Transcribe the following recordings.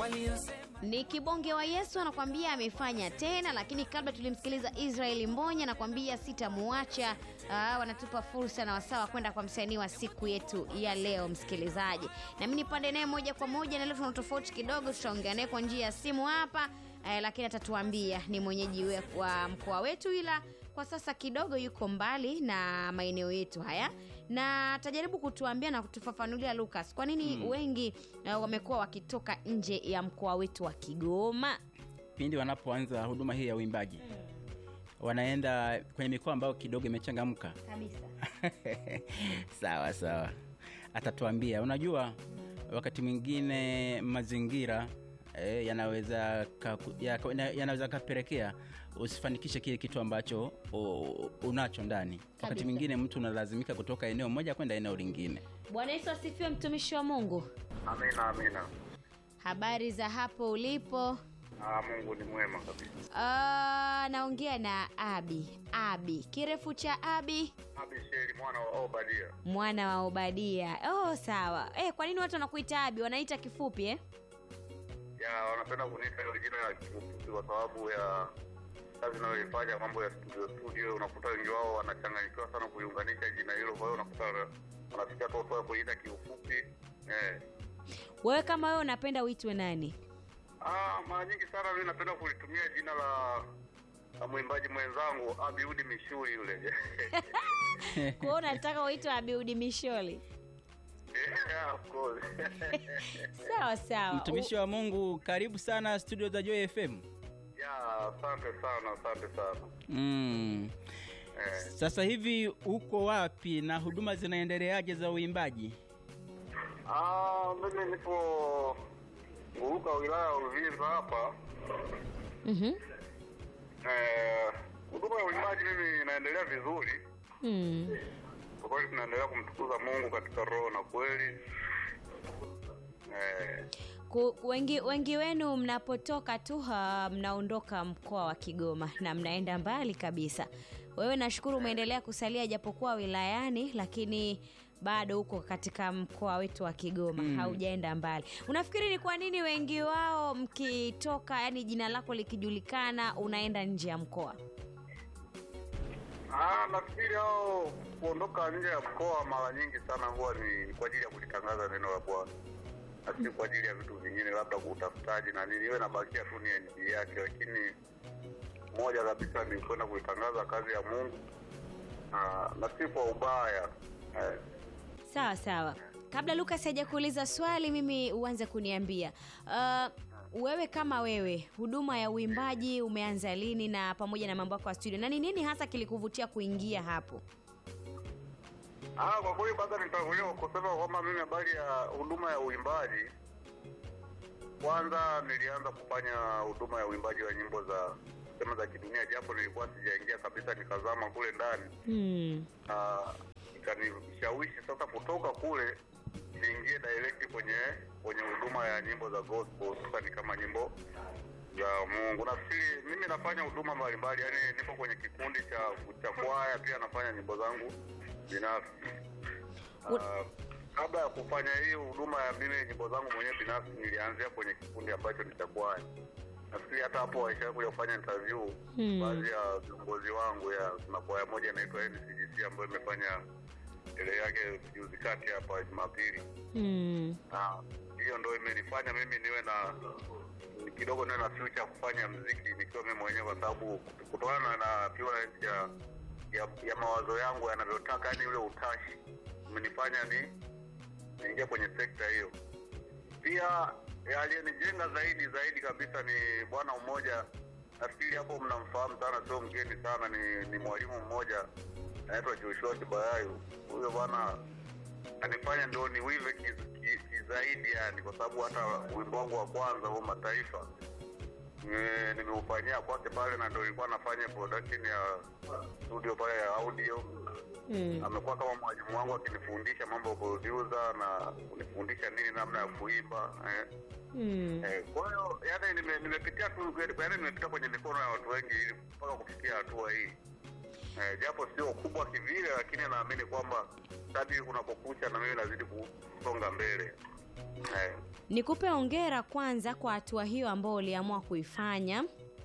Ni kibonge wa Yesu anakwambia amefanya tena, lakini kabla tulimsikiliza Israeli Mbonya anakwambia sitamuacha. Ah, wanatupa fursa na wasawa kwenda kwa msanii wa siku yetu ya leo, msikilizaji, na mimi nipande naye moja kwa moja, na leo tuna tofauti kidogo, tutaongea naye kwa njia ya simu hapa eh, lakini atatuambia ni mwenyeji we- wa mkoa wetu, ila kwa sasa kidogo yuko mbali na maeneo yetu haya, na atajaribu kutuambia na kutufafanulia Lucas, kwa nini wengi eh, wamekuwa wakitoka nje ya mkoa wetu wa Kigoma. pindi wanapoanza huduma hii ya uimbaji wanaenda kwenye mikoa ambayo kidogo imechangamka Kabisa. sawa sawa atatuambia unajua wakati mwingine mazingira eh, yanaweza kaku- yaka- yana- yanaweza kapelekea usifanikishe kile kitu ambacho u- unacho ndani wakati Kabisa. mwingine mtu unalazimika kutoka eneo moja kwenda eneo lingine Bwana Yesu asifiwe, mtumishi wa Mungu. Amina, amina. Habari za hapo ulipo? Ah, Mungu ni mwema kabisa. Ah, naongea na Abi. Abi, kirefu cha Abi, Abisheri mwana wa Obadia. mwana wa Obadia. Oh, sawa. Eh, kwa nini watu wanakuita Abi? Wanaita kifupi eh? Ya, wanapenda kuniita hilo jina la kiufupi kwa sababu ya kazi inayoifanya mambo ya studio studio. Unakuta wengi wao wanachanganyikiwa sana kuiunganisha jina hilo, kwa hiyo unakuta wana- wanafikia tu hatua ya kuiita kiufupi. Eh. Wewe kama wewe unapenda uitwe nani? Ah, mara nyingi sana mimi napenda kulitumia jina la la mwimbaji mwenzangu Abiudi Mishuri yule. Kwa hiyo unataka uitwe Abiudi Misholi? yeah, of course. Sawa sawa. mtumishi wa mungu karibu sana studio za joy fm ya, asante sana, asante sana. mm. Eh. sasa hivi uko wapi na huduma zinaendeleaje za uimbaji Ah, mimi nipo Nguruka wilaya ya Uvinza hapa. Mhm. Eh, huduma ya uimbaji mimi inaendelea vizuri. Mm. Kwa kweli tunaendelea kumtukuza Mungu katika roho na kweli. Eh, Ku- Wengi, wengi wenu mnapotoka tu ha, mnaondoka mkoa wa Kigoma na mnaenda mbali kabisa. Wewe nashukuru umeendelea kusalia japokuwa wilayani, lakini bado uko katika mkoa wetu wa Kigoma Mm. haujaenda mbali. Unafikiri ni kwa nini wengi wao mkitoka, yani jina lako likijulikana, unaenda nje ya mkoa? ah, nafikiri hao kuondoka nje ya mkoa mara nyingi sana huwa ni kwa ajili ya kulitangaza neno la Bwana. Na si kwa ajili ya vitu vingine labda kutafutaji na nini, iwe nabakia tu ni NG yake, lakini moja kabisa ni kwenda kuitangaza kazi ya Mungu na, na si kwa ubaya eh. Sawa sawa. Kabla Lucas hajakuuliza swali, mimi uanze kuniambia uh, wewe kama wewe, huduma ya uimbaji umeanza lini, na pamoja na mambo yako ya studio, na ni nini hasa kilikuvutia kuingia hapo? Ah, kwa kweli kwanza nitangulia kusema kwamba mimi habari ya huduma ya uimbaji, kwanza nilianza kufanya huduma ya uimbaji wa nyimbo za sema za kidunia, japo nilikuwa sijaingia kabisa, nikazama kule ndani Hmm. na ikanishawishi sasa kutoka kule niingie direct kwenye kwenye huduma ya nyimbo za gospel, hususani kama nyimbo za Mungu. Nafikiri mimi nafanya huduma mbalimbali, yani nipo kwenye kikundi cha cha kwaya, pia nafanya nyimbo zangu binafsi. Ut- Ah, kabla ya kufanya hii huduma ya mimi nyimbo zangu mwenyewe binafsi, nilianzia kwenye kikundi ambacho ni cha kwaya. Nafikiri hata hapo waisha kuja kufanya interview Hmm. baadhi ya viongozi wangu ya kuna kwaya moja inaitwa NCGC ambayo imefanya ile yake juzi kati hapa Jumapili. Hmm. Ah, hiyo ndo imenifanya mimi niwe na kidogo niwe na future ya kufanya mziki nikiwa mimi mwenyewe, kwa sababu kutokana na purity ya, ya ya mawazo yangu yanavyotaka, yani ule utashi umenifanya ni niingia kwenye sekta hiyo. Pia eh, aliyenijenga zaidi zaidi kabisa ni bwana mmoja, nafikiri hapo mnamfahamu sana, sio mgeni sana, ni, ni mwalimu mmoja anaitwa Joshua Kibayayu. Huyo bwana anifanya ndio niwive kiz- ki- kizaidi yani, kwa sababu hata wimbo wangu wa kwanza huo Mataifa nime- nimeufanyia kwake pale, na ndio nilikuwa nafanya production ya studio pale ya audio. Hmm. Amekuwa kama mwalimu wangu akinifundisha mambo ya producer na kunifundisha nini namna ya kuimba eh. Hmm. Eh, kwa hiyo yani nime- nimepitia tu yani nimepitia kwenye mikono ya watu wengi ili mpaka kufikia hatua hii eh, japo sio kubwa kivile, lakini naamini kwamba kadri unapokucha na mimi nazidi kusonga mbele eh, Nikupe hongera kwanza kwa hatua hiyo ambayo uliamua kuifanya.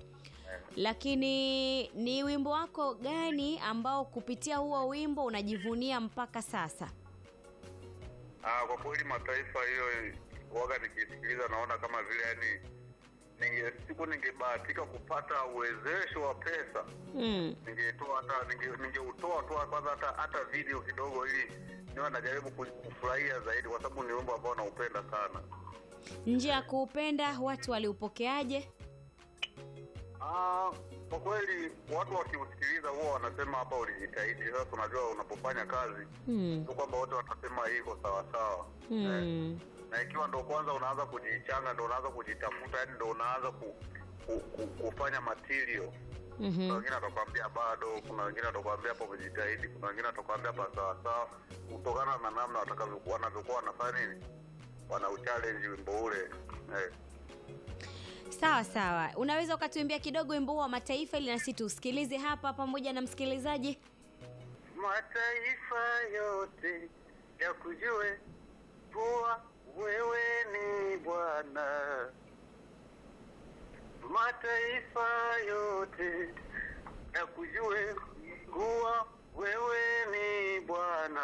Lakini ni wimbo wako gani ambao kupitia huo wimbo unajivunia mpaka sasa? ah, kwa kweli mataifa hiyo waga nikisikiliza naona kama vile yani ninge siku ningebahatika kupata uwezesho wa pesa Mm. ningetoa hata ninge- ningeutoa tu kwanza hata hata video kidogo ili niwe najaribu ku- kufurahia zaidi kwa sababu ni wimbo ambao naupenda sana Nje ya kuupenda watu waliupokeaje? Ah, kwa kweli watu wakiusikiliza huwa wanasema hapa ulijitahidi. Sasa unajua unapofanya kazi Mm. tu kwamba wote watasema hii iko sawa sawa eh, Mm. na ikiwa ndo kwanza unaanza kujichanga, ndo unaanza kujitafuta, yani ndo unaanza ku, ku, ku, kufanya material kuna Mhm. wengine atakwambia bado, kuna wengine atakwambia hapa umejitahidi, kuna wengine atakwambia hapa sawa sawa, kutokana na namna watakavyokuwa wanavyokuwa wanafanya nini, wana uchallenge wimbo ule eh. Sawa sawa, unaweza ukatuimbia kidogo wimbo huo wa mataifa ili nasi tuusikilize hapa pamoja na msikilizaji? mataifa yote yakujue kuwa wewe ni Bwana. Mataifa yote yakujue kuwa wewe ni Bwana.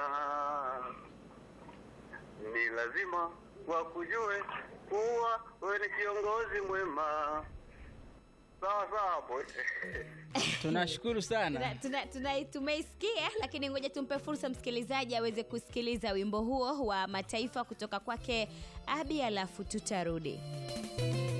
Ni lazima wakujue kuwa wewe ni kiongozi mwema. Sawa sawa hapo. tunashukuru sana Tuna, tuna, tuna, tumeisikia lakini ngoja tumpe fursa msikilizaji aweze kusikiliza wimbo huo wa mataifa kutoka kwake Abi, alafu tutarudi.